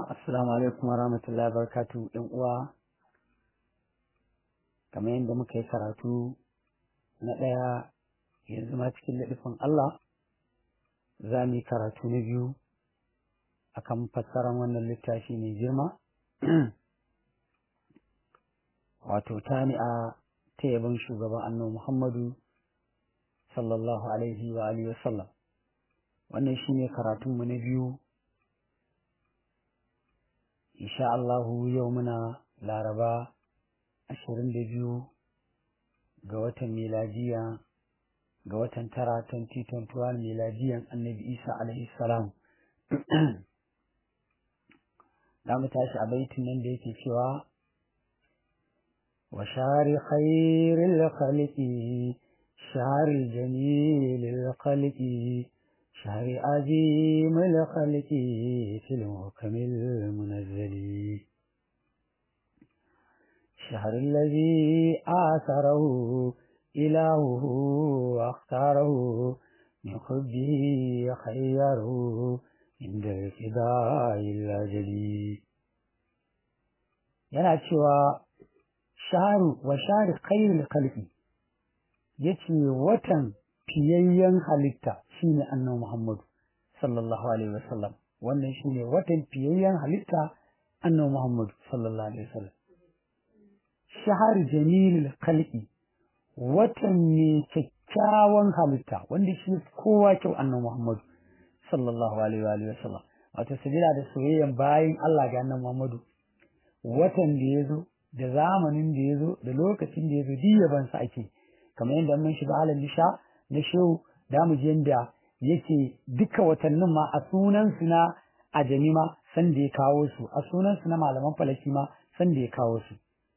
Assalamu alaikum wa rahmatullahi wa barakatu ɗan uwa kamar yadda muka yi karatu na ɗaya yanzu ma cikin laɗifin Allah za mu yi karatu na biyu akan fassarar wannan littafi mai girma wato tani'a ta yabon shugaban annabi Muhammadu sallallahu alaihi wa alihi wa sallam wannan shine karatunmu na biyu insha Allahu yau muna laraba ashirin da biyu ga watan miladiya ga watan tara 2021 miladiyan annabi isa alaihi salam da mu tashi a baitin nan da yake cewa wa shari khairil khaliqi shari jamilil khaliqi شهر عظيم الخلق في المحكم المنزل شهر الذي آثره إلهه واختاره من حبه خيره عند الفداء الأجلي yana cewa shaharu wa shahar khairul khalqi yace watan fiyayyen halitta shine annabi Muhammadu sallallahu alaihi wasallam wannan shine watan fiyayyen halitta annabi Muhammadu sallallahu alaihi wasallam shahar jamilul khalqi watan ne kyakkyawan halitta wanda shi kowa kyau annabi Muhammadu sallallahu alaihi wasallam wato sabila da soyayyen bayin Allah ga annabi Muhammadu watan da ya zo da zamanin da ya zo da lokacin da ya zo diyaban sa ake kamar yadda mun shiga halin lisha na shehu da mu ji yadda yake duka watannin ma a sunansu na ajami ma san da ya kawo su a sunansu na malaman falaki ma san da ya kawo su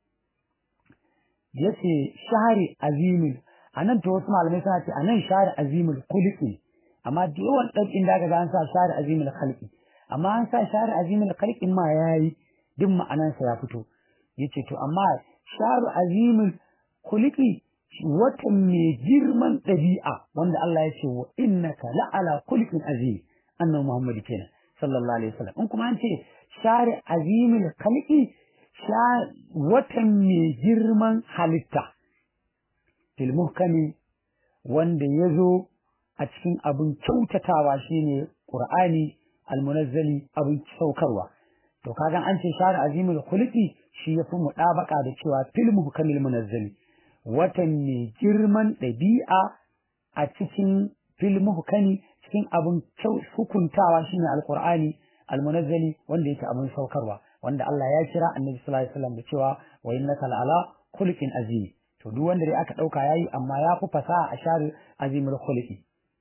yace shahari azimul a nan to wasu malamai suna ce a nan shahari azimul kulki amma da yawan ɗaukin da aka an sa shahari azimul khalqi amma an sa shahari azimul khalqin ma yayi duk ma'anansa ya fito yace to amma shahari azimul kulki watan mai girman ɗabi'a wanda Allah ya ce wa innaka la'ala kulkin azim annabi Muhammad kenan sallallahu alaihi wasallam in kuma an ce share azimul khalqi watan mai girman halitta fil muhkami wanda ya zo a cikin abin kyautatawa shine qur'ani almunazzali abin saukarwa to kaga an ce share azimul khulqi shi yafi mudabaka da cewa fil muhkamil munazzali watan mai girman ɗabi'a a cikin filmu hukani cikin abin hukuntawa shine alkur'ani almunazzali wanda yake abin saukarwa wanda Allah ya kira annabi sallallahu alaihi wasallam da cewa wa innaka la'ala khuluqin azim to duk wanda dai aka dauka yayi amma ya fi fasaha a shahar azimul khuluqi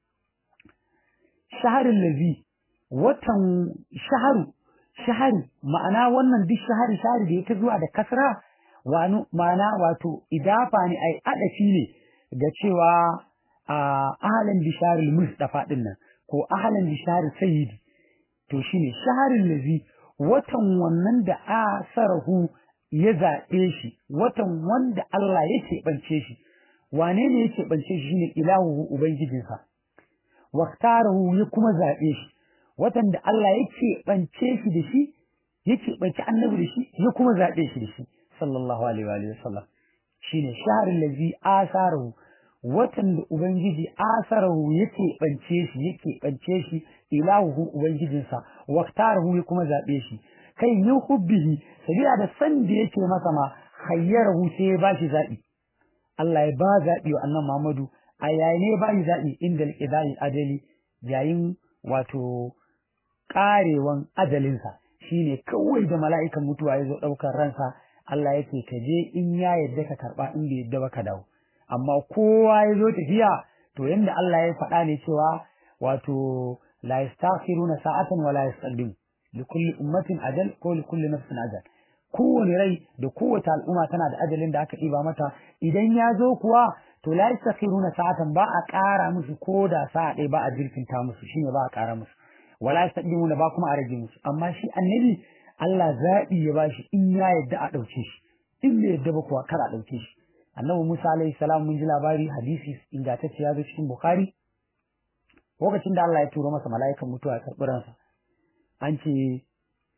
shaharul ladhi watan shaharu shahari ma'ana wannan duk shahari shahari da yake zuwa da kasra wani ma'ana wato idafa ne ai adafi ne ga cewa a ahalan bisharil mustafa din nan ko ahalan bisharil sayyidi to shine shaharin lazi watan wannan da asarahu ya zaɓe shi watan wanda Allah ya keɓance shi wane ne ya keɓance shi shine ilahu ubangijinsa waktarahu ya kuma zaɓe shi watan da Allah ya keɓance shi da shi ya keɓance annabi da shi ya kuma zaɓe shi da shi sallallahu alaihi wa sallam shine shahrul ladzi asarahu watan da ubangiji asarahu yake bance shi yake bance shi ilahu ubangijinsa waqtarahu ya kuma zabe shi kai yin hubbihi sabila da san da yake masa ma khayyarahu sai ya bashi zabi Allah ya ba zabi wa annabi Muhammadu a yayin ne ba zabi inda al adali yayin wato karewan ajalinsa shine kawai da mala'ikan mutuwa ya zo daukar ransa Allah yake ka je in ya yadda ka karba in bai yadda ba ka dawo amma kowa ya zo tafiya to yanda Allah ya faɗa ne cewa wato la yastakhiruna sa'atan wa la yastaqdim li kulli ummatin ajal ko li kulli nafsin ajal kowane rai da kowace al'umma tana da ajalin da aka ɗiba mata idan ya zo kuwa to la yastakhiruna sa'atan ba a ƙara musu ko da sa'a ɗaya ba a jirkinta musu shine ba a ƙara musu wala yastaqdimuna ba kuma a rage musu amma shi annabi Allah zaɓi ya bashi in ya yadda a ɗauke shi in bai yadda ba kuwa kar a ɗauke shi annabi Musa alaihi salam mun ji labari hadisi ingantacce ya zo cikin Bukhari lokacin da Allah ya turo masa mala'ikan mutuwa ya karɓi ransa an ce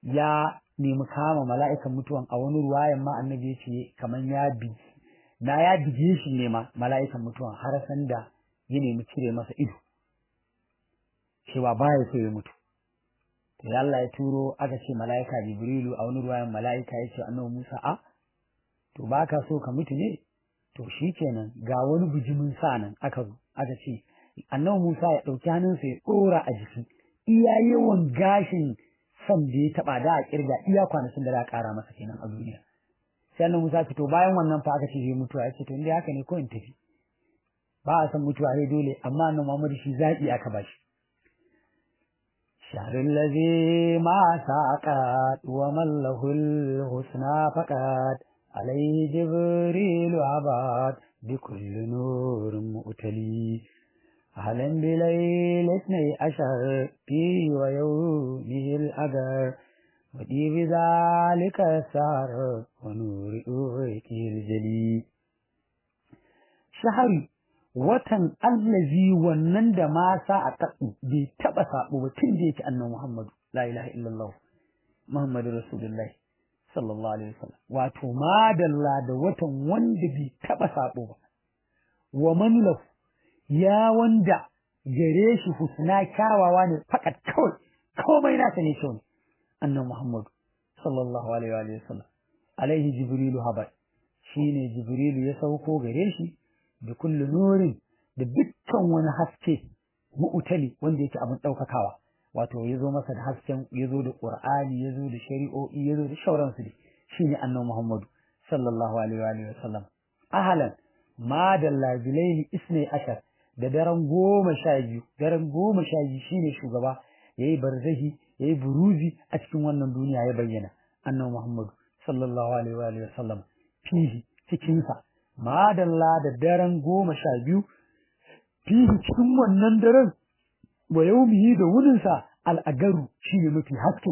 ya nemi kama mala'ikan mutuwan a wani ruwayan ma annabi ya ce kamar ya bigi na ya bige shi ne ma mala'ikan mutuwan har san da ya nemi cire masa ido cewa baya so ya mutu to ya Allah ya turo aka ce mala'ika Jibrilu a wani ruwayan mala'ika ya ce annabi Musa a to baka so ka mutu ne to shikenan ga wani bijimin sa nan aka zo aka ce annabi Musa ya ɗauki hannunsa ya ɗora a jiki iya yawan gashin son da ya taɓa da a kirga iya kwanakin da za a ƙara masa kenan a duniya sai annabi Musa fito bayan wannan fa aka ce zai mutuwa ya ce to inda haka ne ko in tafi ba a san mutuwa sai dole amma annabi Muhammad shi zaɓi aka bashi شهر الذي ما ساقت ومن له الحسنى فقط عليه جبريل عباد بكل نور مؤتلي أهلا بليل اثني عشر في ويومه الأجر ودي بذلك السهر ونور أوتي الجلي شهر watan allazi wannan da ma sa a taɓu bai taɓa saɓo ba tun da yake annan Muhammadu la ilaha illallah Muhammadu Rasulullahi sallallahu alaihi wasallam wato madalla da watan wanda bai taɓa saɓo ba wa man ya wanda gare shi husna kyawawa ne fakat kawai komai nasa ne kyau ne annan Muhammadu sallallahu alaihi wasallam alaihi jibrilu habar shine jibrilu ya sauko gare shi da kullu nurin da dukkan wani haske mu'tali wanda yake abin ɗaukakawa wato ya zo masa da hasken ya zo da ƙur'ani ya zo da shari'o'i ya zo da shauransu ne shine annabi Muhammadu sallallahu alaihi wa sallam ahlan ma dalla bilaili isnai ashar da daren goma sha biyu daren goma sha biyu shine shugaba yayi barzahi yayi buruzi a cikin wannan duniya ya bayyana annabi Muhammadu sallallahu alaihi wa sallam fihi cikin sa madalla da daren goma sha biyu fihi cikin wannan daren wa yaumihi da wuninsa al'agaru shi ne mafi haske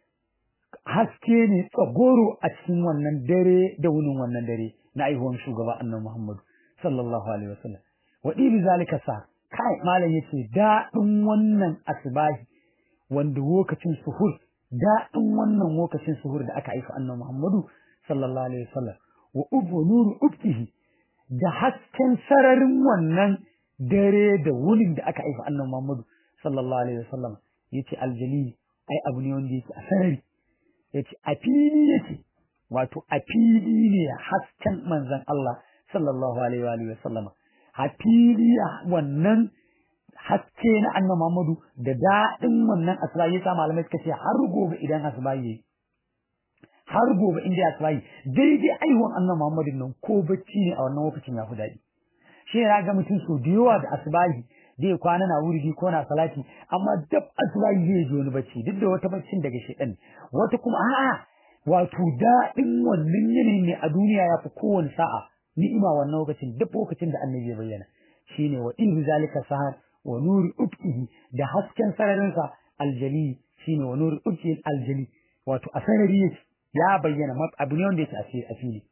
haske ne tsagoro a cikin wannan dare da wunin wannan dare na aihuwan shugaba annan muhammadu sallallahu alaihi wasallam wa ɗibi zalika sa kai malam yace daɗin wannan asbahi wanda lokacin suhur daɗin wannan lokacin suhur da aka haifa annan muhammadu sallallahu alaihi wasallam wa ubu nuru ubtihi da hasken sararin wannan dare da wunin da aka haifa annan muhammadu sallallahu alaihi wasallam yace aljali ai abu ne wanda yake a sarari yace a fili yake wato a fili ne hasken manzon Allah sallallahu alaihi wa alihi wasallam a fili wannan haske na annabi Muhammadu da daɗin wannan asuba yasa malamai suka ce har gobe idan asuba yayi har gobe in dai asuba yi daidai aiwon annabi Muhammadu nan ko bacci ne a wannan lokacin ya fi daɗi shi ya ga mutum so da yawa da asubahi zai kwana na wurgi ko na salati amma dab asubahi zai ji wani bacci duk da wata baccin daga shedan wata kuma a'a wato daɗin wannan yanayin ne a duniya ya fi kowane sa'a ni'ima wannan lokacin duk lokacin da annabi ya bayyana shine wa in zalika sahar wa nuri ubtihi da hasken sararinsa aljali shine wa nuri ubtihi aljali wato a sarari ya bayyana abu ne wanda yake a fili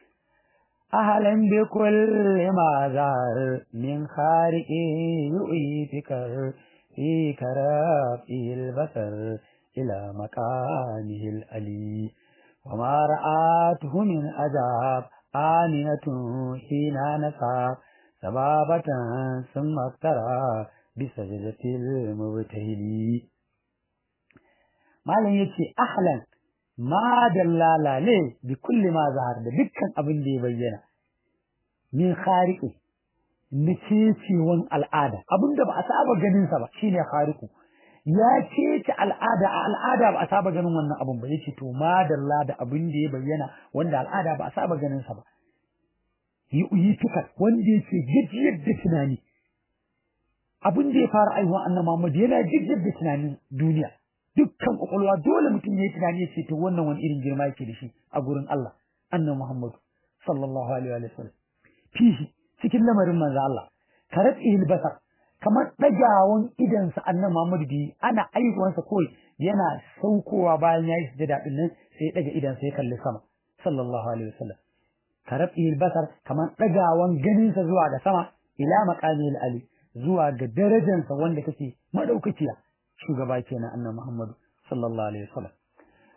أهلا بكل ما ظهر من خارق يؤي فكر في كرافه البصر إلى مكانه الألي وما رآته من عذاب آمنة حين نسى سبابة ثم افترى بسجدة المبتهل ما لن يتي أحلا ma dallala ne bi kulli ma zahar da dukkan abin da ya bayyana min khariqi na cecewan al'ada abin da ba a saba ganin sa ba shine khariqu ya cece al'ada a al'ada ba a saba ganin wannan abin ba yace to ma dalla da abin da ya bayyana wanda al'ada ba a saba ganin sa ba yi uyi tukar wanda yake gajiyar da tunani abin da ya fara aiwa annabi Muhammad yana gajiyar da tunanin duniya dukkan kwakwalwa dole mutum ya yi tunani ya ce to wannan wani irin girma yake da shi a gurin Allah annabi Muhammad sallallahu alaihi wa sallam fihi cikin lamarin manzo Allah karat il basar kamar dagawan idan sa annabi Muhammad bi ana aiwansa koi yana saukowa bayan yayi sujada din nan sai daga idan sai kalli sama sallallahu alaihi wa sallam karat il basar kamar dagawan ganin sa zuwa ga sama ila maqamil ali zuwa ga darajansa wanda kake madaukakiya shugaba kenan annabi Muhammad sallallahu alaihi wasallam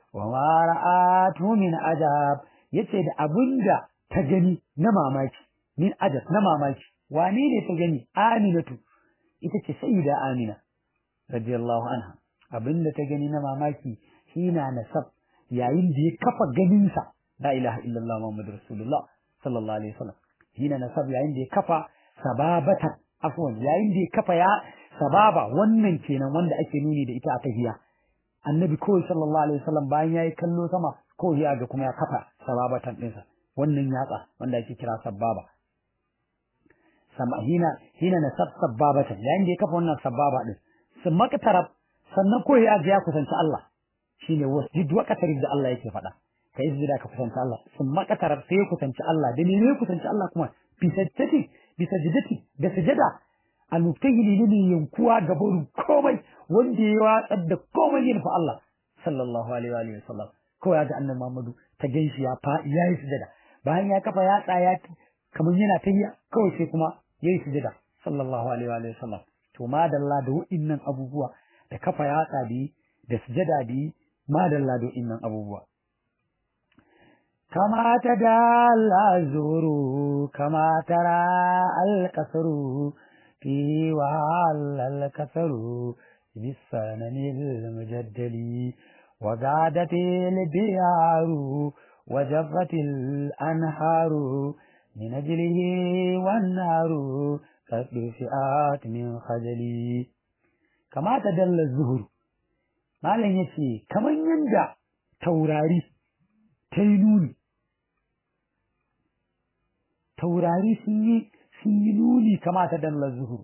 wa ma ra'atu min ajab yace da abinda ta gani na mamaki min ajab na mamaki wane ne ta gani aminatu ita ce sayyida amina radiyallahu anha abinda ta gani na mamaki hina nasab yayin da ya kafa ganinsa la ilaha illallah muhammadur rasulullah sallallahu alaihi wasallam hina nasab yayin da ya kafa sababatan afwan yayin da ya kafa ya sababa wannan kenan wanda ake nuni da ita a tahiya annabi kawai sallallahu alaihi wasallam bayan yayi kallo sama kawai ya ga kuma ya kafa sababatan ɗinsa wannan yatsa wanda ake kira sababa sama hina hina na sab sababatan yayin da ya kafa wannan sababa din sun makatarab sannan kawai ya ga ya kusanci Allah shine wasjid wa qatarib da Allah yake faɗa ka yi sujada ka kusanci Allah sun makatarab sai ya kusanci Allah da ne ya kusanci Allah kuma bi sajjati bi sajdati da sujada al-mubtahili ne yankuwa gaban komai wanda ya watsar da komai yin fa Allah sallallahu alaihi wa sallam kawai ga annabi Muhammadu ta ganshi ya fa yayi sujada bayan ya kafa ya tsaya kamar yana tahiya kawai sai kuma yayi sujada sallallahu alaihi wa sallam to madalla da wa'innan abubuwa da kafa ya tsadi da sujada da madalla da wa'innan abubuwa كما تدال الزهر كما ترى الكسر فيه وعل الكسر بالسنن المجدل وقعدت البيار وجفت الأنهار من أجله والنار قد فئات من خجلي كما تدل الزهر ما لن يسي كما يندى توراري تينوني taurari sun yi sun yi nuni kama ta dalla zuhur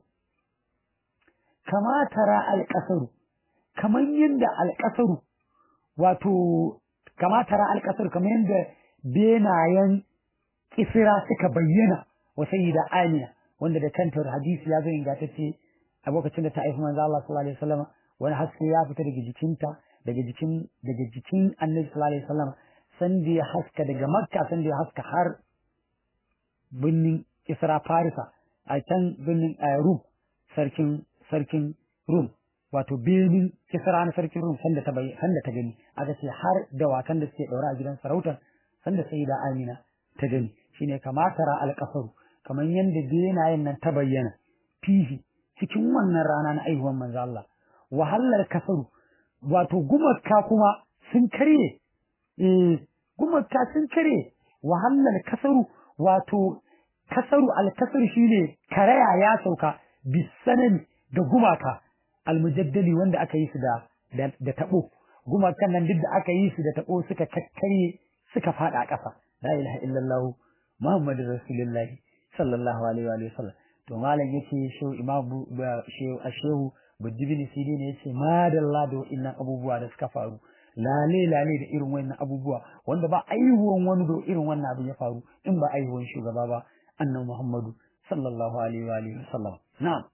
kama tara alƙasaru kamar yadda alƙasaru wato kama tara alƙasaru kamar yadda benayen kisira suka bayyana wa sayyida amina wanda da kanta hadisi ya zo ingantacce a lokacin da ta haifi manzo Allah sallallahu alaihi wasallam wani haske ya fita daga jikinta daga jikin daga jikin annabi sallallahu alaihi wasallam san da ya haska daga makka san da ya haska har birnin Isra Farisa a can birnin Rum sarkin sarkin Rum wato birnin Kisra na sarkin Rum sanda ta bai sanda ta gani aka ce har dawakan da suke daura a gidan sarautar sanda sai da Amina ta gani shine kamatara alƙasaru kamar yanda benayen nan ta bayyana fihi cikin wannan rana na aihuwan manzo Allah wahalar kasaru wato gumaka kuma sun karye eh gumaka sun karye wahalar kasaru wato kasaru alkasaru shine karaya ya sauka bisanan da gumaka almujaddali wanda aka yi su da da tabo gumakan nan duk da aka yi su da tabo suka kakkarye suka fada ƙasa la ilaha illallah muhammadur rasulullah sallallahu alaihi wa sallam to malam yace shehu imam shehu ashehu bujibin sidi ne yace madalla da wa'annan abubuwa da suka faru lale lale da irin wannan abubuwa wanda ba aihuwan wani da irin wannan abu ya faru in ba aihuwan shugaba ba annabi Muhammadu sallallahu alaihi wa alihi wasallam na'am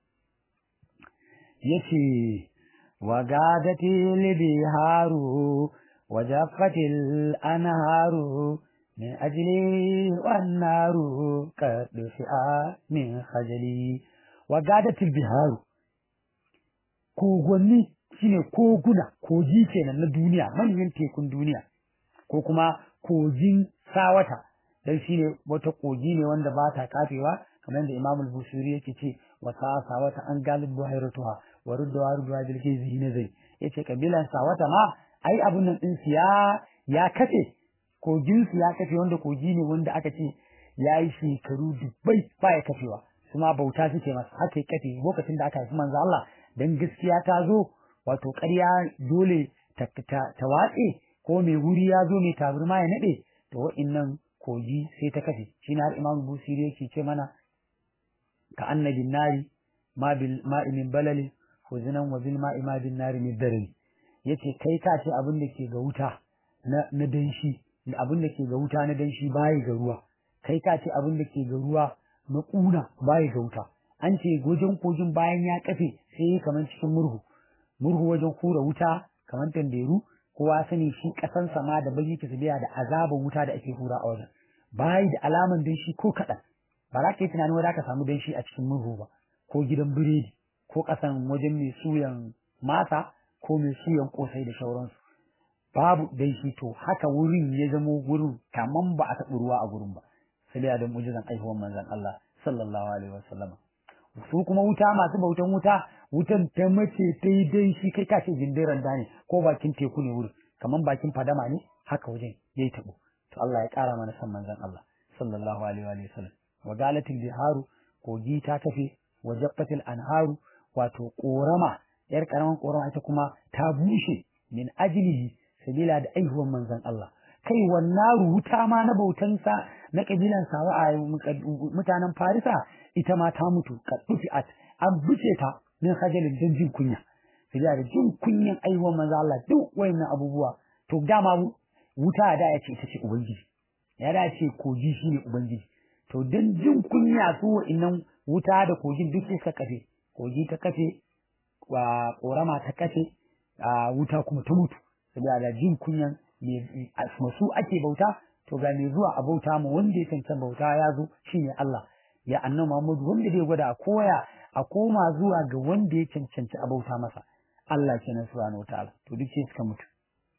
yace wagadatil biharu wajafatil anharu min ajli wan naru qad fi'a min khajali wagadatil biharu kogonni shine koguna kogi kenan na duniya manyan tekun duniya ko kuma kogin sawata dan shine wata kogi ne wanda ba ta kafewa kamar da Imam al-Busiri yake ce wa sawata an galib buhairatuha wa rudda wa rudda bil kizi nazai yace kabilan sawata ma ai abun nan din ya ya kace kogin su ya kace wanda kogi ne wanda aka ce yayi shekaru dubbai ba ya kafewa kuma bauta suke masa haka kafe lokacin da aka haifi manzo Allah dan gaskiya ta zo wato ƙarya dole ta watse ko mai wuri ya zo mai taburma ya naɗe to wa'innan kogi sai ta kafe shi har imam busiri yake ce mana ka annabin nari ma bil ma'i min balali huzinan wa bil ma'i ma bin nari min darari yace kai ka ce abin da ke ga wuta na na danshi abin da ke ga wuta na danshi bayi ga ruwa kai ka ce abin da ke ga ruwa na kuna bayi ga wuta an ce wajen kogin bayan ya kafe sai kamar cikin murhu murhu wajen hura wuta kamar tanderu kowa sani shi kasan sama da bagi ta biya da azabin wuta da ake hura a wajen bayi da alaman danshi ko kaɗan ba za ka yi tunanin wadda ka samu danshi a cikin murhu ba ko gidan biredi ko ƙasan wajen mai suyan masa ko mai suyan ƙosai da sauransu babu danshi to haka wurin ya zamo wurin kaman ba a taɓa ruwa a gurin ba sai da mu'jizan aihuwar manzon Allah sallallahu alaihi wasallam su kuma wuta masu bautan wuta wutan ta mace ta yi danshi kai ka ce jindiran da ne ko bakin teku ne wurin kaman bakin fadama ne haka wajen yayi tabo to Allah ya kara mana san manzon Allah sallallahu alaihi wa sallam wa galatil biharu kogi ta tafe wa jaffatil anharu wato korama yar karaman korama ita kuma ta bushe min ajlihi sabila da aihuwan manzon Allah kai wannan wuta ma na bautansa na kabilan sawa a mutanen Farisa ita ma ta mutu kaddufiat an buce ta min hajalin dan jin kunya sabila da jin kunyan aihuwan manzon Allah duk wayannan abubuwa to dama wuta da ya ce ita ce ubangiji ya da ce kogi shine ubangiji to dan jin kunya su wa'annan wuta da kogin duk suka kafe kogi ta kafe wa korama ta kafe a wuta kuma ta mutu saboda da jin kunyan masu ake bauta to ga mai zuwa a bauta mu wanda ya cancan bauta ya zo shine Allah ya annabi Muhammad wanda zai gwada a koya a koma zuwa ga wanda ya cancanci a bauta masa Allah kenan subhanahu wataala to duk sai suka mutu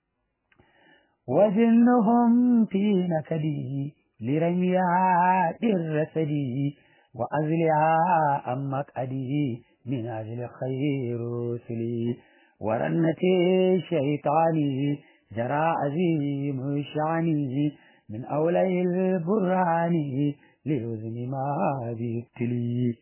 وجنهم في نكده لرميها الرسده وأزلها عن مقعده من أجل خير رسلي ورنة الشيطان جرى عظيم شعنه من أولي البرهان ليزن ما بيبتلي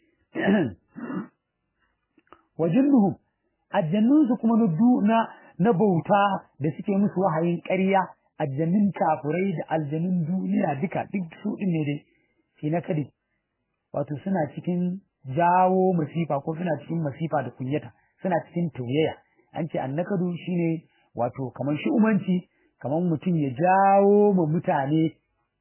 وجنهم الجنون كما ندونا نبوتا da suke musu wahayin ƙarya aljanun kafurai da aljanun duniya duka duk su din ne dai shi na kadi wato suna cikin jawo masifa ko suna cikin masifa da kunyata suna cikin tauyaya an ce annakadu shine wato kamar shi umanci kamar mutum ya jawo ma mutane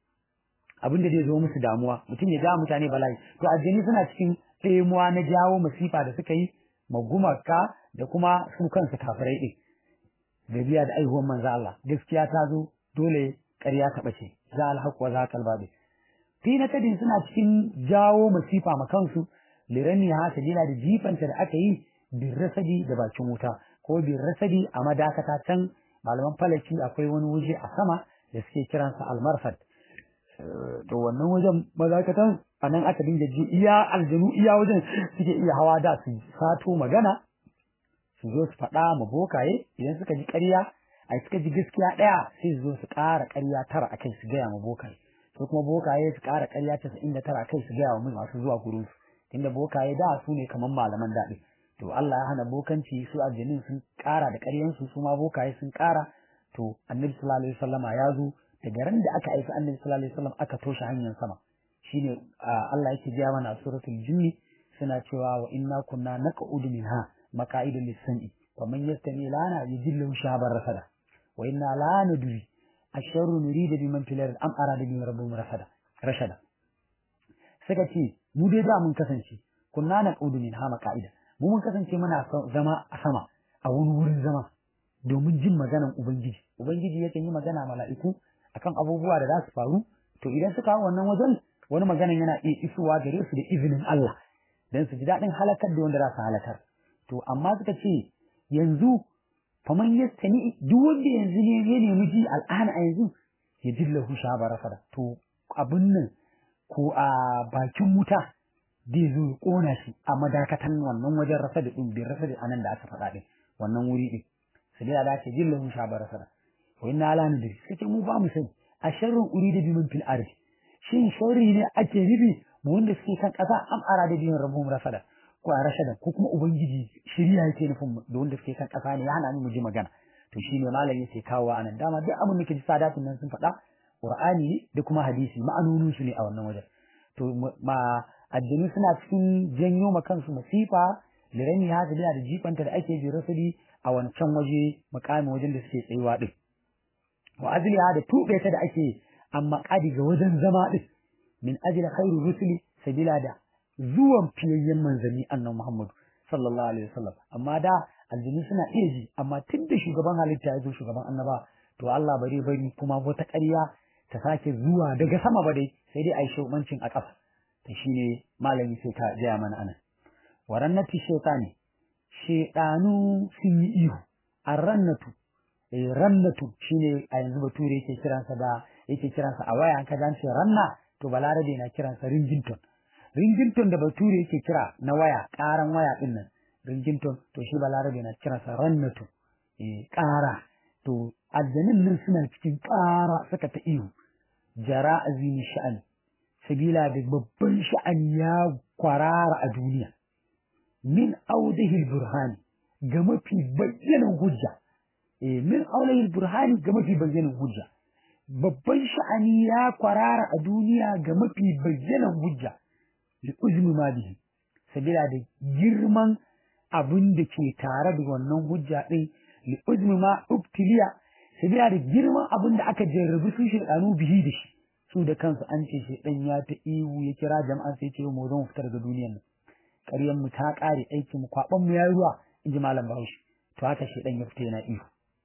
abin da zai zo musu damuwa mutum ya jawo mutane bala'i to aljani suna cikin ɗemuwa na jawo masifa da suka yi magumaka da kuma su kansu kafirai ɗin da biya da aihuwar manzo Allah gaskiya ta zo dole ƙarya ta bace za alhaq wa za kalbabi fi na kadin suna cikin jawo masifa ma kansu lirani ha sabila da jifanta da aka yi bin rasadi da bakin wuta ko bin rasadi a madakata can malaman falaki akwai wani waje a sama da suke kiransa almarfad to wannan wajen madakatan a nan aka dinga ji iya aljanu iya wajen suke iya hawa da su sato magana su zo su faɗa ma bokaye idan suka ji ƙarya a suka ji gaskiya ɗaya sai su zo su ƙara ƙarya tara a kai su gaya ma bokaye su kuma bokaye su ƙara ƙarya casa'in da tara a kai su gaya wa masu zuwa gurin su tunda bokaye da su ne kamar malaman daɗi to Allah ya hana bokanci su aljanin sun ƙara da ƙaryansu su ma bokaye sun ƙara to annabi sallallahu alaihi wasallama ya zo daga ran da aka aika annabi sallallahu alaihi wasallam aka toshe hanyar sama shine Allah yake gaya mana a suratul jinni suna cewa wa inna kunna naq'udu minha maqa'idul lis-sam'i wa man yastami lana yajillu shabar rasada wa inna la nadri asharru nurida biman fil ard am arada bi rabbihim rasada rashada suka ce mu dai da mun kasance kunna naq'udu minha maqa'ida mu mun kasance muna zama a sama a wani wurin zama domin jin maganan ubangiji ubangiji yakan yi magana mala'iku akan abubuwa da za su faru to idan suka hau wannan wajen wani maganan yana iya isowa gare su da izinin Allah dan su ji daɗin halakar da wanda za su halakar to amma suka ce yanzu faman yastani duk wanda yanzu ne ya nemi ji al'ana a yanzu ya dillahu shabara fada to abin nan ko a bakin wuta zai zo ya kona shi a madakatan wannan wajen rasa da ɗin bin rasa da anan da aka faɗa ɗin wannan wuri ɗin su da da ce dillahu shabara fada wa inna ala nadri suka ce mu ba mu sani a sharrin urida biman fil ardi shin sharri ne ake nufi mu wanda suke kan ƙasa am ara da biyan rabbum rasada ko a rashada ko kuma ubangiji shirya yake nufin da wanda suke kan ƙasa ne ya hana mu ji magana to shine malami yake kawo anan dama duk abin da ke sadatun nan sun faɗa qur'ani da kuma hadisi ma'anonin su ne a wannan wajen to ma addini suna cikin janyo ma kansu masifa lirani ha da da jifanta da ake bi rasuli a wancan waje makamin wajen da suke tsayuwa din wa azliha da tube ta da ake amma kadi ga wajen zama din min ajli khairu rusuli sabila da zuwan fiyayyen manzanni annan Muhammad sallallahu alaihi wasallam amma da aljini suna iya ji amma tun da shugaban halitta ya zo shugaban annaba to Allah bare bari kuma wata ƙarya ta sake zuwa daga sama ba dai sai dai a yi shugabancin a ƙasa to shine malami sai ka gaya mana anan warannati shaytani shaytanu sun yi ihu arrannatu eh rannatu shine a yanzu bature yake kiransa da yake kiransa a waya an ka ce ranna to balarabe na kiransa ringington ringington da bature yake kira na waya karan waya din nan ringington to shi balarabe na kiransa rannatu eh kara to aljanin nan suna cikin kara suka ta ihu jara azimi sha'ani sabila da babban sha'ani ya kwarara a duniya min audihil burhani ga mafi bayyanan hujja eh min audihil burhani ga mafi bayyanan hujja babban sha'ani ya kwarara a duniya ga mafi bayyanan hujja li uzmi ma bihi sabila da girman abin da ke tare da wannan hujja din li uzmi ma ubtiliya sabila da girman abin da aka jarrabi su shedanu bihi da shi su da kansu an ce shedan ya ta ihu ya kira jama'an sai ce mu zo mu fitar da duniyar nan ƙaryar mu ta ƙare aikin mu kwaban mu yayi ruwa in ji malam Bahaushe to haka shedan ya fita yana ihu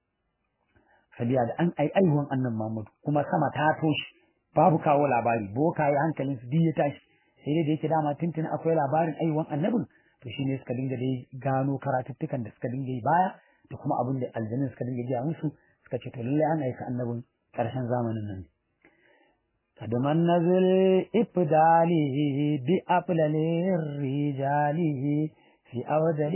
sabiya da an ai aihuwan annan Muhammadu kuma sama ta toshi babu kawo labari bokaye hankalin su ya tashi sai dai da yake dama tuntuni akwai labarin aihuwan annabin to shine suka dinga dai gano karatuttukan da suka dinga yi baya da kuma abin da aljannin suka dinga gaya musu suka ce to lallai an aika annabin ƙarshen zamanin nan قد من نزل إبداله بأفلل الرجال في أودل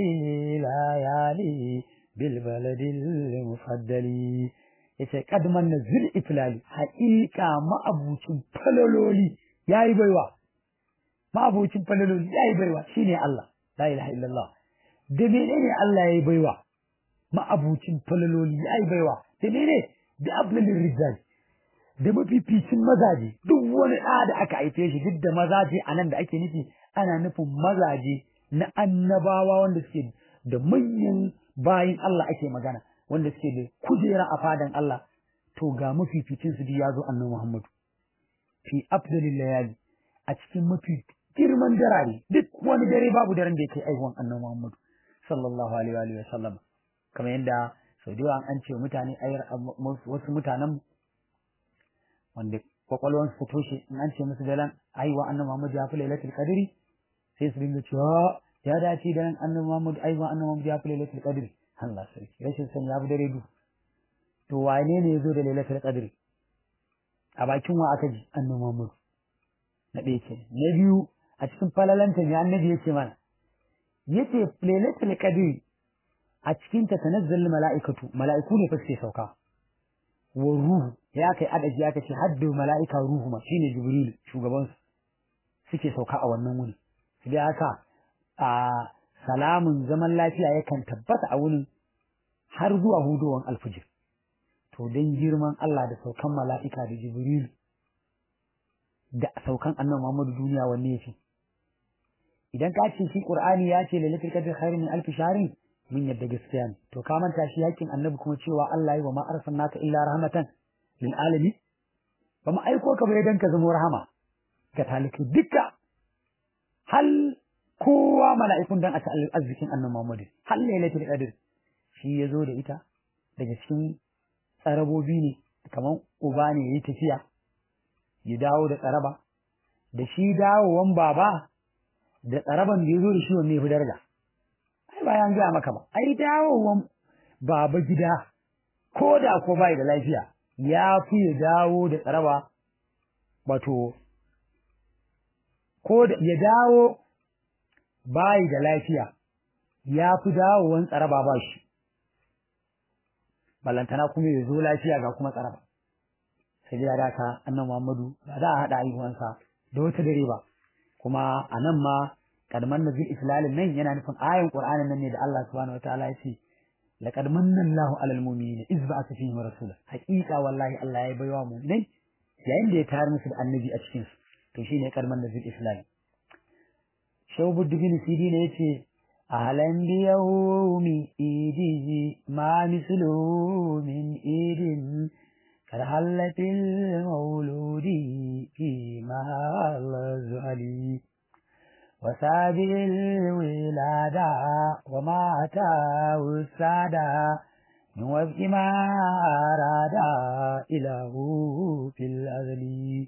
ليالي بالبلد المفضل yace kad man nazil iflali haƙiƙa ma'abucin falaloli yayi baiwa ma'abucin falaloli yayi baiwa shine Allah la ilaha illallah da menene Allah yayi baiwa ma'abucin falaloli yayi baiwa da menene bi ablalir rijal da mafificin mazaje duk wani ɗa da aka haife shi duk da mazaje a nan da ake nufi ana nufin mazaje na annabawa wanda suke da manyan bayin Allah ake magana wanda suke da kujera a fadan Allah to ga mafificin su ya zo annabi Muhammadu fi afdalil layali a cikin mafi girman darare duk wani dare babu daren da yake aihuwan annabi Muhammadu sallallahu alaihi wa sallam kamar yadda sau da yawa an ce mutane wasu mutanen wanda kwakwalwansu ta toshe in an ce musu daren aiwa annabi Muhammad ya fi lailatul qadri sai su dinga cewa ya dace da annabi Muhammad aiwa annabi Muhammad ya fi lailatul qadri Allah sarki rashin sani ya fi dare du to wane ne ya zo da lailatul qadri a bakin wa aka ji annabi Muhammad na ɗaya ke na biyu a cikin falalanta ne annabi yake mana yace lailatul qadri a cikin ta tanazzal mala'ikatu mala'iku ne fa suke sauka wa ruhu ya kai adaji ya kace haddu mala'ika ruhu ma shine jibril shugaban su suke sauka a wannan wuni sai haka a salamun zaman lafiya yakan tabbata a wurin har zuwa hudowan alfijir to dan girman Allah da saukan mala'ika da jibril da saukan annabi Muhammadu duniya wanne yake idan ka ce shi qur'ani ya ce lailatul qadr khairun min alf shahrin mun yadda gaskiya ne to ka manta shi yakin annabi kuma cewa Allah yi wa ma arsalnaka illa rahmatan lil alamin ba mu aiko ka bai dan ka zama rahama ga talikai duka hal kowa mala'ikun dan a ta arzikin annabi Muhammad hal lailatul qadr shi ya zo da ita daga cikin tsarabobi ne kamar uba ne yayi tafiya ya dawo da tsaraba da shi dawowan baba da tsaraban da ya zo da shi wanne ya fi daraja ai ba yan gaya maka ba ai dawowan baba gida ko da ko bai da lafiya ya fi ya dawo da tsaraba wato ko da ya dawo bai da lafiya ya fi dawowan tsaraba ba shi ballantana kuma ya zo lafiya ga kuma tsaraba sai ya daka annan Muhammadu ba za a haɗa haihuwansa da wata dare ba kuma a nan ma kadman nazil islalin nan yana nufin ayin qur'anin nan ne da Allah subhanahu wataala ya ce laqad manna Allahu alal mu'minina iz ba'atha fihim rasula haqiqa wallahi Allah ya baiwa mu'minai yayin da ya tayar musu da annabi a cikin su to shine kadman nazil islalin shawbuddin sidi ne yace ahlan bi yawmi idi ma mislu min idin كالحلة المولود في محل الزهلي وسابع الولادة وما أتاه السادة من وفق ما أراد إله في الأزل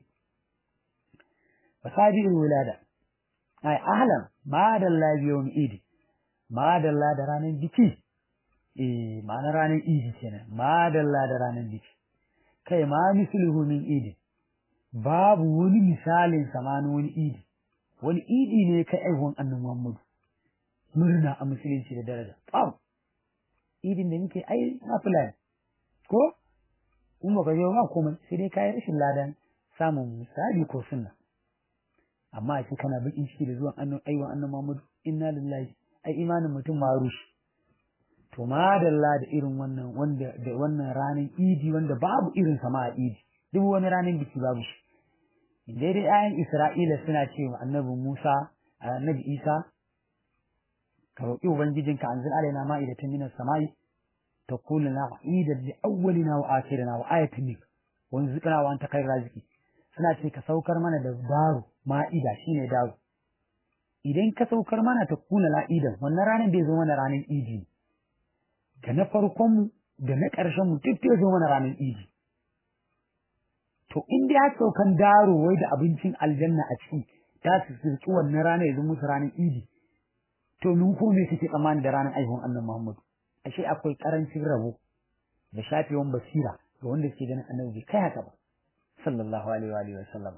وسابع الولادة أي أهلا ما دل بيوم إيدي ما دل دران بكي eh ma'ana ranar idi kenan madalla da ranar biki kai ma misluhu min idi babu wani misalin samanin wani idi wani idi ne kai aihuwan annabi Muhammadu murna a musulunci da daraja babu idin da muke ai na fulani ko in baka zo ba komai sai dai kayi rashin ladan samun misali ko sunna amma a ce kana bakin ciki da zuwan annabi aiwa annabi Muhammad inna lillahi ai imanin mutum ma rushe to madalla da irin wannan wanda da wannan ranar idi wanda babu irin sa ma a idi duk wani ranar biki babu shi dai dai ayan Isra'ila suna cewa annabi Musa annabi Isa ka roƙi ubangijinka anzil alaina ma'idatan minas samai تقول لنا عيدا لأولنا وآخرنا وآية منك وانزقنا وأنت خير رازقي suna ce ka saukar mana da daro ma'ida shine daro idan ka saukar mana ta kuna la'idan wannan ranar bai zo mana ranar idi da na farkon mu da na ƙarshen mu duk bai zo mana ranar idi to in dai ya saukan daro wai da abincin aljanna a ciki ta su sirki wannan ranar ya zo musu ranar idi to mun ko me kake tsammani da ranar aihuwan annabi Muhammadu ashe akwai karancin rabo da shafewan basira ga wanda suke ganin annabi bai kai haka ba sallallahu alaihi wa alihi wa sallam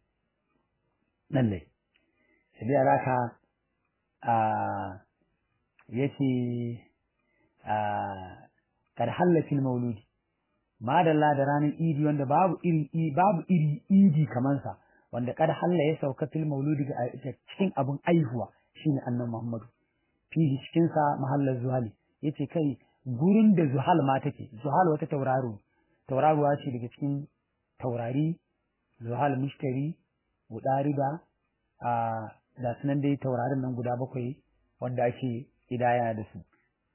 lalle sai alaka a yace a kad halatil mauludi madalla da ranar idi wanda babu iri babu iri idi kaman sa wanda kad halla ya sauka fil mauludi ga cikin abun aihuwa shine annabi Muhammadu fihi cikin sa mahallar zuhali yace kai gurin da zuhal ma take zuhal wata tauraro tauraruwa ce daga cikin taurari zuhal mushtari da a da sunan dai taurarin nan guda bakwai wanda ake idaya da su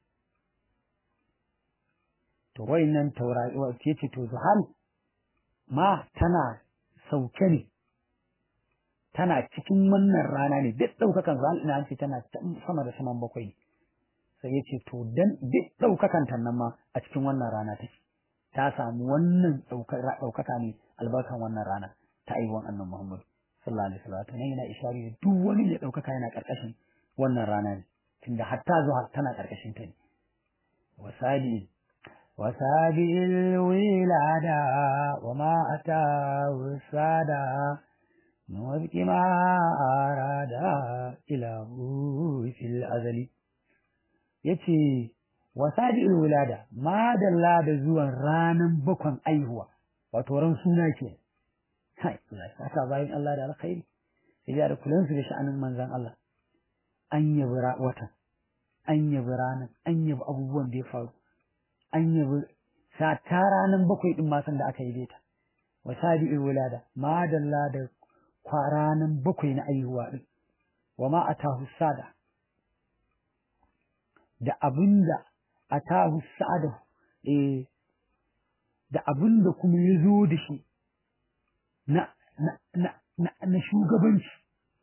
to wayannan taurari yace to zuhal ma tana sauke ne tana cikin wannan rana ne duk ɗaukakan zuhal ina ce tana sama da saman bakwai sai ya ce to dan duk ɗaukakan nan ma a cikin wannan rana take ta samu wannan ɗaukaka ne albarkan wannan rana ta aiwon annan Muhammadu sallallahu alaihi wasallam to ne yana ishari da duk wani ne ɗaukaka yana ƙarƙashin wannan rana ne tunda hatta zuwa tana ƙarƙashin ta ne wasali wasabi wilada wa ma ata wasada nuwabki ma arada ilahu fil azali yace wasadi'ul wulada madalla da zuwan ranan bakon aihuwa wato ran suna ke kai Allah saka bayan Allah da alkhairi sai da kullun su da sha'anin manzon Allah an yabi watan an yabi ranan an yabi abubuwan da ya faru an yabi sa ta ranan bakwai din ma san da aka yi ta wasadi'ul wulada madalla da kwaranan bakwai na aihuwa din wa ma atahu sada da abinda a tahu sa'ada eh da abinda kuma ya zo da shi na na na na, na shugabanci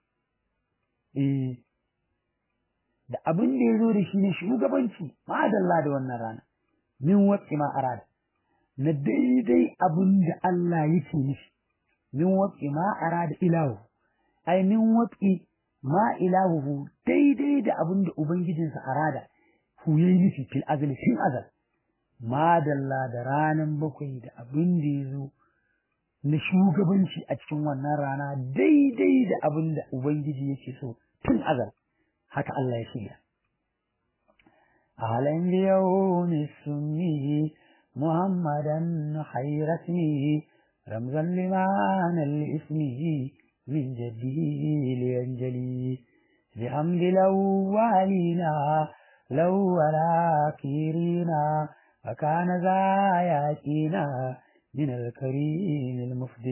eh da abin da ya zo da shi na shugabanci madalla da wannan rana min watsi ma arada na daidai abin da Allah yake nufi min watsi ma arada ilahu ai min watsi ma ilahu daidai da abin da ubangijinsa arada ku yi nufi fil azali fil azal madalla da ranan bakwai da abin da ya zo na shugabanci a cikin wannan rana daidai da abin da ubangiji yake so tun azal haka Allah ya shirya ahalan yawmi sunni muhammadan khairasmi ramzan liman al-ismi min jaddihi liyanjali بحمد الأولين الأول آخرين وكان ذا يأتينا من الكريم المفضل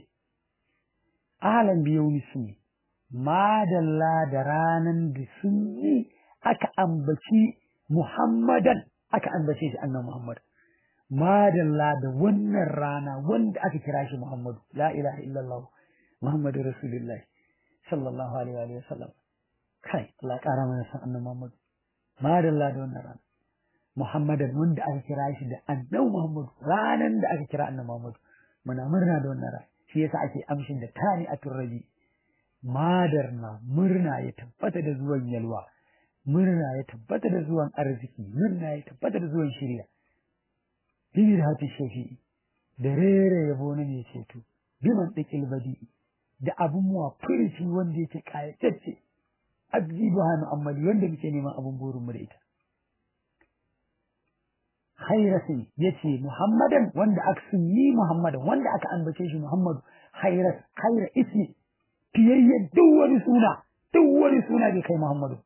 أهلا بيوم السنين madalla da ranan da sun yi aka ambaci Muhammadan aka ambace shi annan Muhammad madalla da wannan rana wanda aka kira shi Muhammadu la ilaha illallah Muhammadu Rasulullah sallallahu alaihi wa sallam kai Allah kara mana san annan Muhammadu madalla da wannan rana Muhammadan wanda aka kira shi da annan Muhammadu ranan da aka kira annan Muhammadu muna murna da wannan rana shi yasa ake amshin da tani a turrabi madar na murna ya tabbata da zuwan yalwa murna ya tabbata da zuwan arziki murna ya tabbata da zuwan shirya bibir hati shafi'i da rere yabo na mai ceto biman ɗikil badi da abun muwa furici wanda yake kayatacce abdi buhanu ammali wanda muke neman abun burinmu da ita hairasin ya ce muhammadan wanda aka sunyi muhammadan wanda aka ambace shi muhammadu hairas haira ismi fiyayyen duk wani suna duk wani suna bai kai muhammadu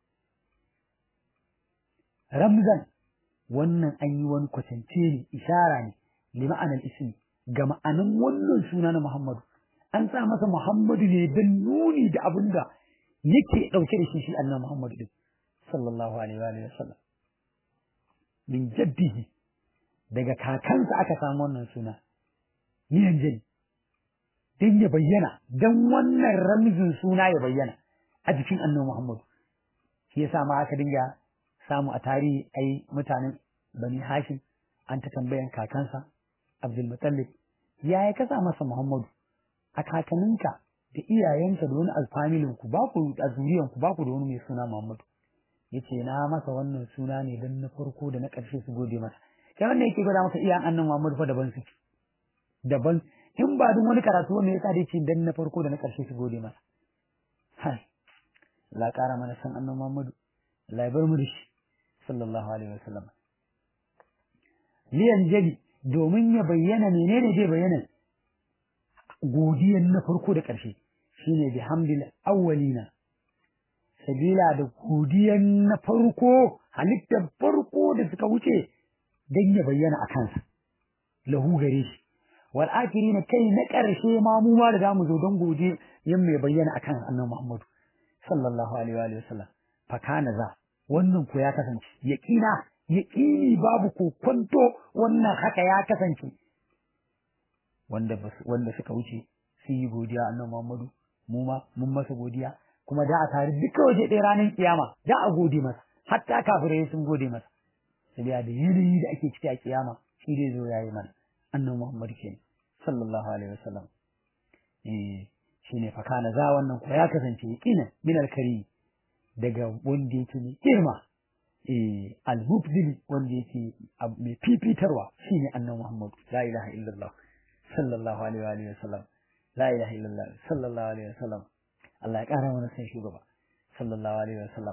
ramzan wannan an yi wani kwatance ne ishara ne li ma'anar ismi ga ma'anan wannan suna na muhammadu an sa masa muhammadu ne don nuni da abin da yake ɗauke da shi shi annan muhammadu din sallallahu alaihi wa sallam min jaddihi daga kakansa aka samu wannan suna niyan jini don ya bayyana don wannan ramzin suna ya bayyana a jikin annabi Muhammadu shi yasa ma aka dinga samu a tarihi ai mutanen Bani Hashim an ta tambayan kakansa Abdul Muttalib ya ya kasa masa Muhammadu a kakaninka da iyayenka da wani alfamilin ku ba ku a zuriyan ku ba ku da wani mai suna Muhammadu yace na masa wannan suna ne don na farko da na ƙarshe su gode masa kai wanda yake gwada masa iyayen annan Muhammadu fa daban suke daban in ba duk wani karatu wanda ya tsade ce dan na farko da na ƙarshe su gode masa hai la ƙara mana san annan Muhammadu Allah ya bar mu da shi sallallahu alaihi wasallam liyan jabi domin ya bayyana menene zai bayyana godiyan na farko da ƙarshe shine bihamdil awwalina sabila da godiyan na farko halittar farko da suka wuce dan ya bayyana a kansa lahu gare shi wal na kai na ƙarshe ma mu ma da zamu zo don goje yin mai bayyana akan annabi Muhammad sallallahu alaihi wa alihi wasallam fa kana za wannan ko ya kasance yaqina yaqini babu ko kwanto wannan haka ya kasance wanda wanda suka wuce sun yi godiya annabi Muhammad mu ma mun masa godiya kuma da a tare duka waje ɗaya ranar kiyama da a gode masa hatta kafirai sun gode masa sabiya da yanayi da ake ciki a kiyama shi zai zo yayi mana annabi Muhammad ke sallallahu alaihi wasallam eh shine fa kana za wannan ko ya kasance yakina min alkari daga wanda yake ne girma eh al-mubdil wanda yake mai fifitarwa shine annabi Muhammad la ilaha illallah sallallahu alaihi wa alihi wasallam la ilaha illallah sallallahu alaihi wasallam Allah ya kara mana san shugaba sallallahu alaihi wasallam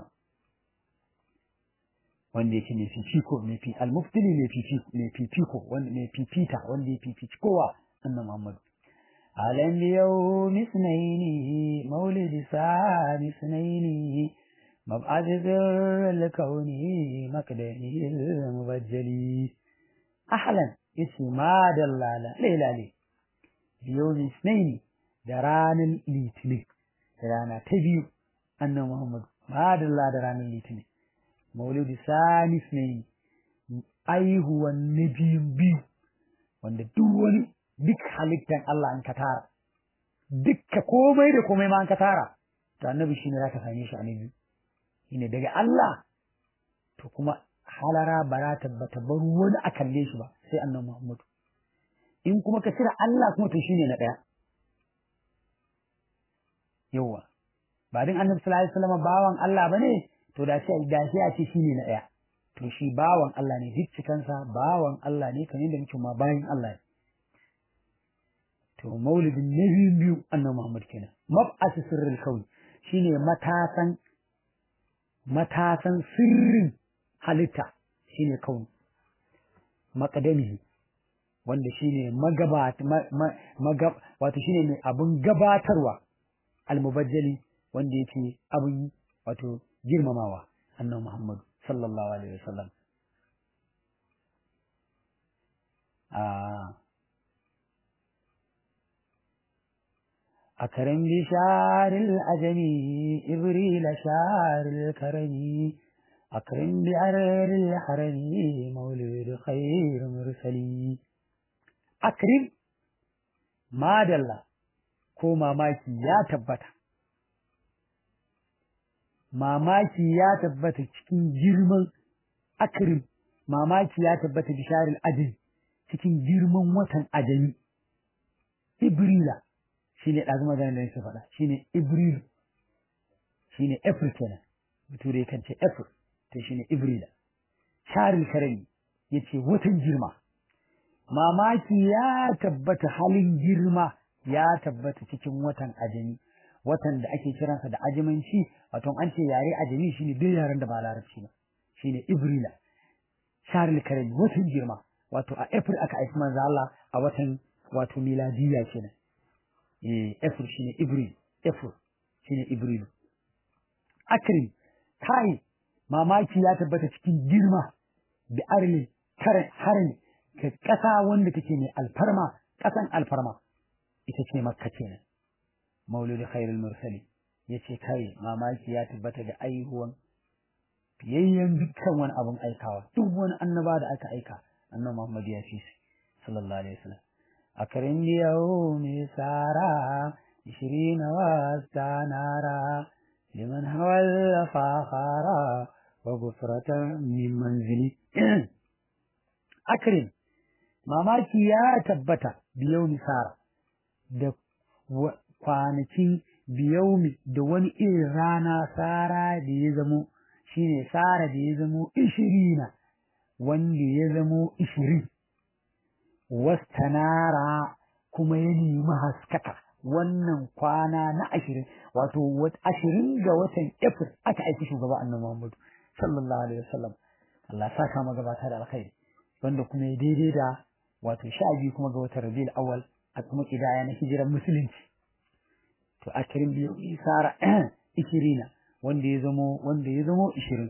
wanda yake mai fifiko mai fi almuftili mai fifiko mai fifiko wanda mai fifita wanda ya fifici kowa annabi Muhammad alam yawm isnaini maulid sani isnaini mab'ath zirr kauni makdani mubajjali ahlan isma dallala lailali yawm isnaini da ranar litinin rana ta biyu annabi Muhammad madalla da ranar litinin maulidi sanis ne aihuwan na biyun biyu wanda duk wani duk halittar Allah an ka tara dukka komai da komai ma an ka tara to annabi shine zaka same shi a na biyu shine daga Allah to kuma halara ba za ta bata bar wani a kalle shi ba sai annabi Muhammad in kuma ka cire Allah kuma to shine na daya yawa ba din annabi sallallahu alaihi wasallam bawan Allah bane to da shi da shi a ce shine na daya to shi bawan Allah ne duk cikansa bawan Allah ne kamar da muke ma bayan Allah ne to maulidin nabi biyu annabi Muhammad kenan mab'as sirrul kawn shine matasan matasan sirrin halitta shine kawn maqdamihi wanda shine magabat magab wato shine mai abun gabatarwa almubajjali wanda yake abun wato girmamawa annabi Muhammad sallallahu alaihi wasallam a أكرم بشعر الأجم إبريل شعر الكرم أكرم بعرر الحرم مولد خير مرسلي أكرم ما دل ko mamaki ya tabbata mamaki ya tabbata cikin girman akrim mamaki ya tabbata bisharil ajin cikin girman watan ajami ibrila shine ɗazu magana da nake faɗa shine ibril shine april kenan bature kan ce april to shine ibrila sharil karami yace watan girma mamaki ya tabbata halin girma ya tabbata cikin watan ajami watan da ake kiransa da ajimanci wato an ce yare ajami shine duk yaren da ba larabci ba shine ibrila sharil karami watan girma wato a april aka aiki manzo Allah a watan wato miladiya kenan eh april shine ibril april shine ibril akrim kai mamaki ya tabbata cikin girma da arli kare harin ka kasa wanda take mai alfarma kasan alfarma ita ce makka kenan maulid khairul mursali yace kai mamaki ya tabbata da aihuwan fiyayyen dukkan wani abun aikawa duk wani annaba da aka aika annabi Muhammad ya fi sallallahu alaihi wasallam akrim yawmi sara 20 wastanara liman hawal fakhara wa gufratan min manzili akrim mamaki ya tabbata biyawmi sara da kwanakin biyaumi da wani irin rana sara da ya zamo shine sara da ya zamo ishirina wanda ya zamo ishirin wastanara kuma ya nemi haskaka wannan kwana na ashirin wato ashirin ga watan April aka aiki shugaba annabi Muhammadu sallallahu alaihi wasallam Allah sa kama gabata da alkhairi wanda kuma ya daidai da wato sha biyu kuma ga watan Rabiul Awwal a kuma kidaya na hijiran musulunci to ashirin biyu isara ishirina wanda ya zamo wanda ya zamo ishirin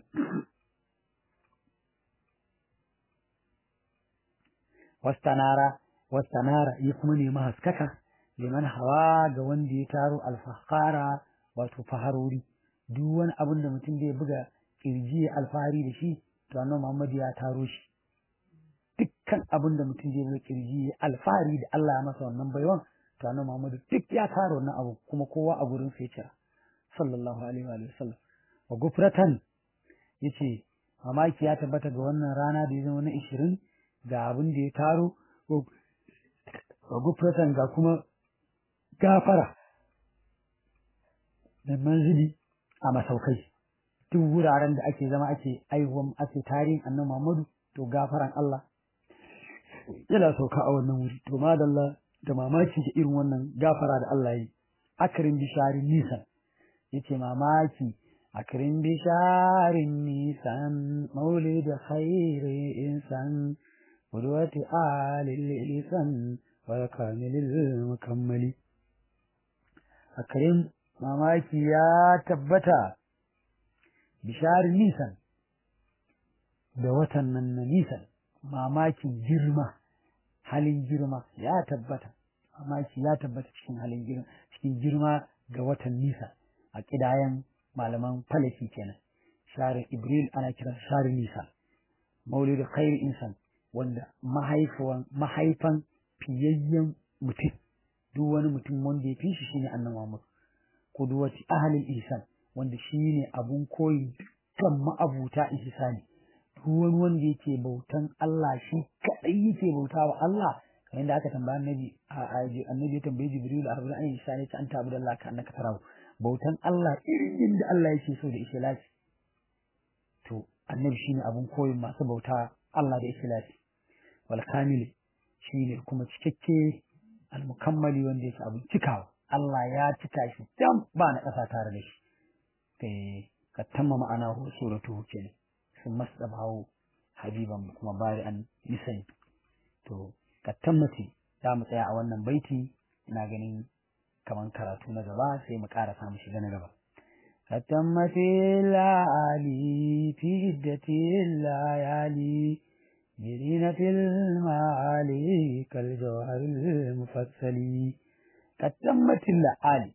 wastanara wastanara ya kuma nemi haskaka liman hawa ga wanda ya taro alfahara wato faharori duk wani abin da mutum zai buga kirji alfahari da shi to annabi Muhammad ya taro shi dukkan abin da mutum zai buga kirji alfahari da Allah ya masa wannan baiwan to annabi Muhammad duk ya taro wannan abu kuma kowa a gurin sai kira sallallahu alaihi wa sallam wa gufratan yace mamaki ya tabbata ga wannan rana da ya zama na 20 ga abin da ya taro wa gufratan ga kuma gafara da manzili a masaukai duk wuraren da ake zama ake aihuwan ake tarihin annabi Muhammadu to gafaran Allah yana sauka a wannan wuri to madalla da mamaki da irin wannan gafara da Allah yi akrin bisharin nisan yace mamaki akrin bisharin nisan maulid khairi insan qudwati alil lisan wa kamilil mukammali akrim mamaki ya tabbata bisharin nisan da watan nan na nisan mamakin girma halin girma ya tabbata mamaki ya tabbata cikin halin girma cikin girma ga watan nisa a kidayen malaman falaki kenan sharin ibril ana kiran sharin nisa maulid khair insan wanda mahaifan mahaifan fiyayyen mutum duk wani mutum wanda ya fi shi shine annabi Muhammad qudwati ahli ihsan wanda shine abun koyi dukkan ma'abuta ihsani duk wani wanda yake bautan Allah shi kadai yake bauta wa Allah kamar yadda aka tambaya annabi annabi ya tambaye Jibril a rabbil ayin ihsani ta anta abdullah ka annaka tarahu bautan Allah irin yadda Allah yake so da ikhlasi to annabi shine abun koyin masu bauta Allah da ikhlasi wal kamil shine kuma cikakke al mukammali wanda yake abun cikawa Allah ya cika shi dan ba na ƙasa tare da shi eh ka tamma ma'ana hu suratu kenan sun masdabahu habiban kuma bari an nisan to ka tammati za mu tsaya a wannan baiti ina ganin kaman karatu na gaba sai mu ƙara samu shiga na gaba كتمت العالي في عدة الليالي برينة المعالي كالجوهر المفصل كتمت العالي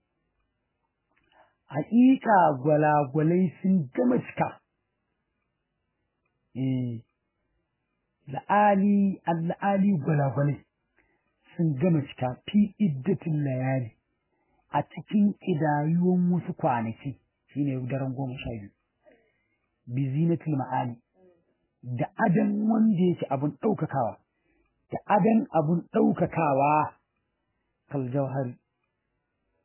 حقيقة gwalagwalai sun gama cika eh la'ali al'ali gwalagwalai sun gama cika fi iddatin layali a cikin ƙidayuwan wasu kwanaki shine daren goma sha biyu bi zinatul ma'ali da adan wanda yake abun ɗaukakawa da adan abun ɗaukakawa kal jauhari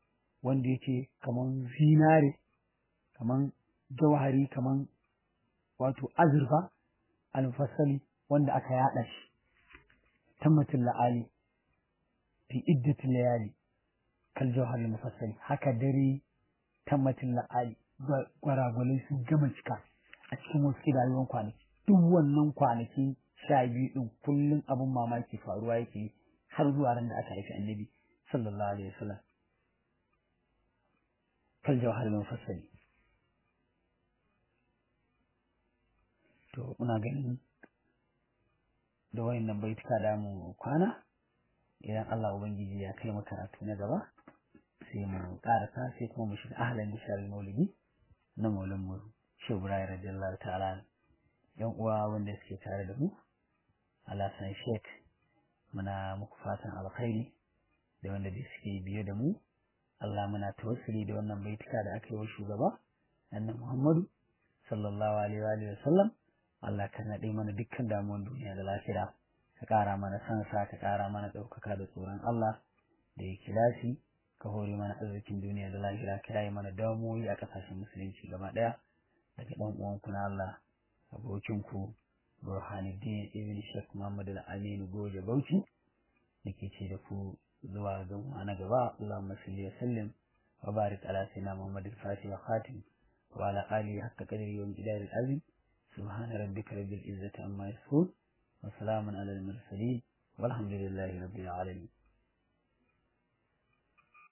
wanda yake kaman zinare kaman jauhari kaman wato azurfa alfasali wanda aka yada shi tammatul la'ali fi iddatul layali kal jawhar mufassali haka dare tammatul la'ali gwaragwalai sun gama cika a cikin wasu rayuwar kwanaki duk wannan kwanaki sha biyu din kullum abin mamaki faruwa yake har zuwa ran da aka haifi annabi sallallahu alaihi wasallam kal jawhar mufassali to ina ganin da wayannan baituka da mu kwana idan Allah ubangiji ya kai mu karatu na gaba sai mu karasa sai kuma mu shiga ahlan bishar maulidi na maulan mu shehu ibrahim radiyallahu ta'ala yan uwa wanda suke tare da mu alasan sheik muna muku fatan alkhairi da wanda da suke biye da mu Allah muna tawassuli da wannan baituka da aka yi wa shugaba annabi Muhammadu sallallahu alaihi wa sallam Allah ka naɗe mana dukkan damuwan duniya da lafiya ka ƙara mana sansa ka ƙara mana ɗaukaka da tsoron Allah da ya kilasi ka hore mana arzikin duniya da lahira ka yayi mana damuwoyi a ƙasashen musulunci gaba ɗaya daga ɗan uwanku na Allah abokinku Burhanuddin Ibn Sheikh Muhammad Al-Amin Goje Bauchi nake ce da ku zuwa ga na gaba Allahumma salli wa sallim wa barik ala sayyidina Muhammad al-Fatih wa Khatim wa ala alihi haqqa qadri wa miqdari al-azim سبحان ربك رب العزة عما يصفون وسلام على المرسلين والحمد لله رب العالمين